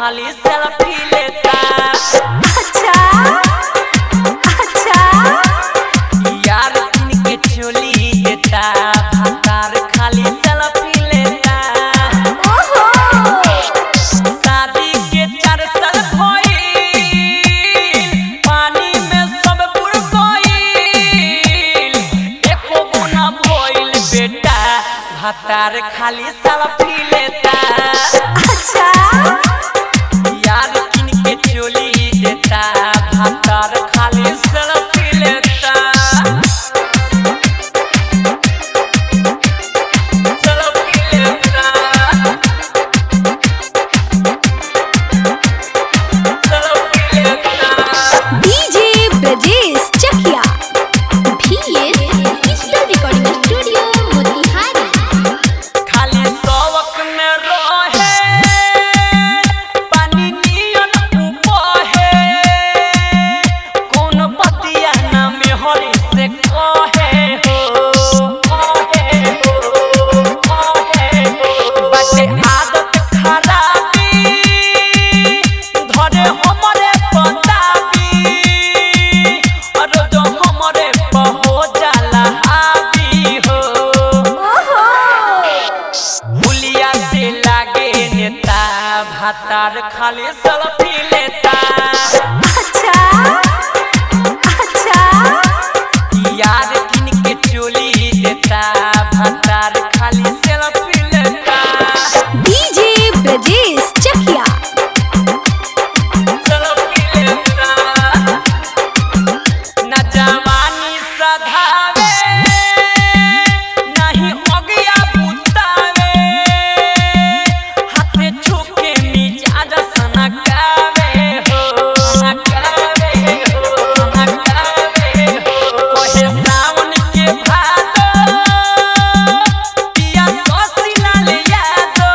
खाली सेल्फी लेता अच्छा अच्छा यार किन के चोली देता भतार खाली सेल्फी लेता ओहो शादी के चार साल भइल पानी में सब बुड़ गइल एको गुना भइल बेटा भतार खाली सेल्फी लेता अच्छा यार किन के चोली देता भतार खाली सेल्फी लेता सेल्फी लेता सेल्फी लेता DJ Brajesh Chakiya VS digital recording studio Motihari खाली शौक में रहे पानी नियन उपहे कौन बतिया ना में हरी से कहे हो कहे हो कहे हो बाटे आदत खराबी धरे हमरे पताबी और जो हमरे पहो जाला हावी हो ओहो बुलिया से लागे नेता भातार खाली सेल्फी लेता अच्छा अच्छा यार किन के चोली देता भातार खाली सेल्फी लेता डीजे ब्रजेश चकिया सेल्फी लेता ना जवानी सधावे नहीं अगिया बुतावे हाथे छुके मिजाज सनकावे हो सनकावे हो सनकावे हो कहे सावन के भादो पिया कोसिला ले यादो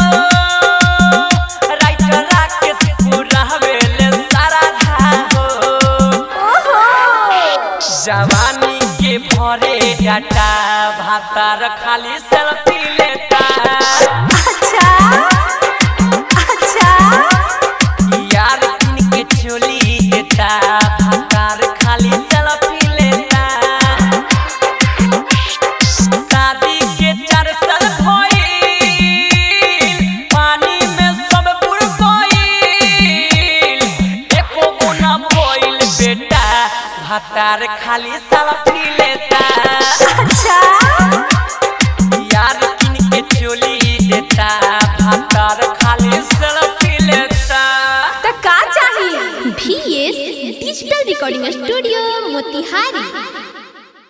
राइटर राकेश पूरा हवेले सारा धा हो ओहो जवानी के भरे डाटा भातार खाली सेल्फी लेता अच्छा अच्छा यार किन के चोली देता भातार खाली सेल्फी लेता शादी के चार साल भइल पानी में सब बुड़ गइल एको गुना भइल बेटा भातार खाली सेल्फी लेता अच्छा यार किन के चोली देता भातार खाली सेल्फी लेता तो का चाहिए VS digital recording studio Motihari